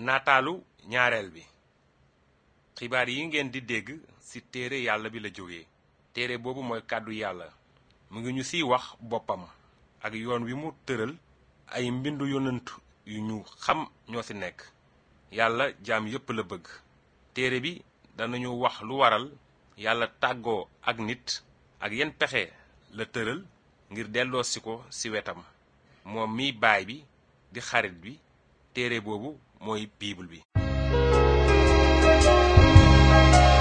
nataalu ñaareel bi xibaar yi ngeen di dégg ci téere yàlla bi la jóge téere boobu mooy kàddu yàlla mu ngi ñu ciy wax boppam ak yoon wi mu tëral ay mbindu yonent yu ñu xam ñoo ci nekk yàlla jaam yépp la bëgg téere bi danañu wax lu waral yàlla tàggoo ak nit ak yenn pexe la tëral ngir delloosi ko ci wetam moom miy baay bi di xarit bi téere boobu mooy biibul bi